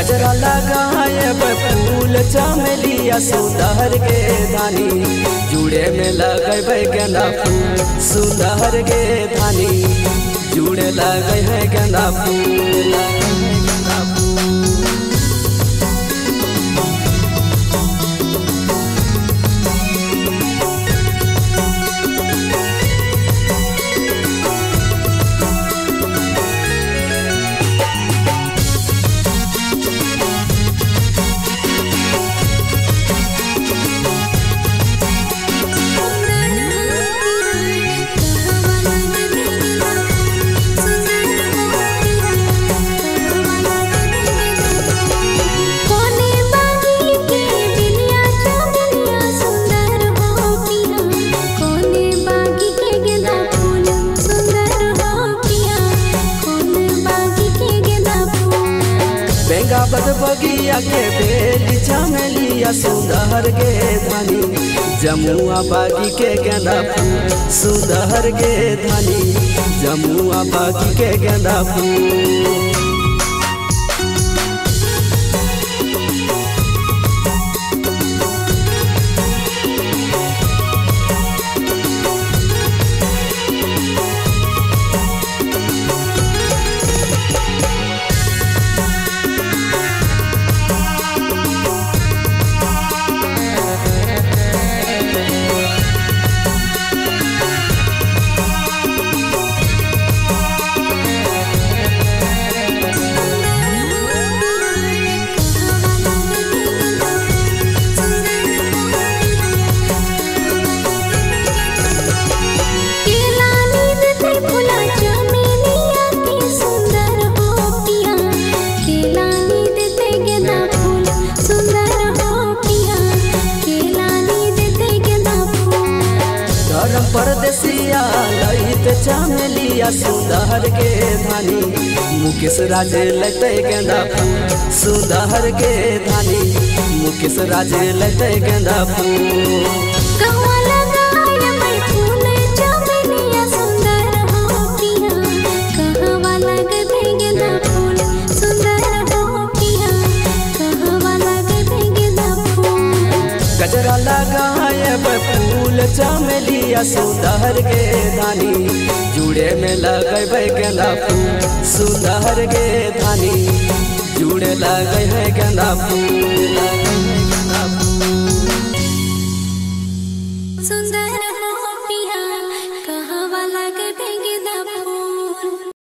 गजरा लगाए फूल चमेलिया सुंदर के धानी जुड़े में लगे गेंदा फूल सुंदर के धानी जुड़े लगे है गेंदा फूल गेंदा फूल कोने बागी के बिलिया चमेलिया सुंदर हो पिया कोने बागी के गेंदा फूल सुंदर हो पिया कोने बागी के गेंदा फूल बेंगा बद बगिया के बेली चमेलिया सुंदर के धानी जमुआ बागी के गेंदा फूल सुंदर के धानी जमुआ बागी के गेंदा फूल केला नींद ते फुला चमेलिया के सुंदर हो पिया केला नींद ते गेंदा फूल सुंदर हो पिया केला नींद ते गेंदा फूल धर्म परदेसिया ललित चमेलिया सुंदर के धानी मुकेश राज लते गेंदा फूल सुंदर के धानी मुकेश राज लते गेंदा फूल कहवा लगाए मैं फूल चमेलिया सुंदर हो पिया कहवा लगते गेंदा फूल सुंदर हो पिया कहवा लगते गेंदा फूल गजरा लगाए फूल चमेलिया सुंदर के धानी जुड़े में लगे गेंदा फूल सुंदर के धानी जुड़े लगे है गेंदा फूल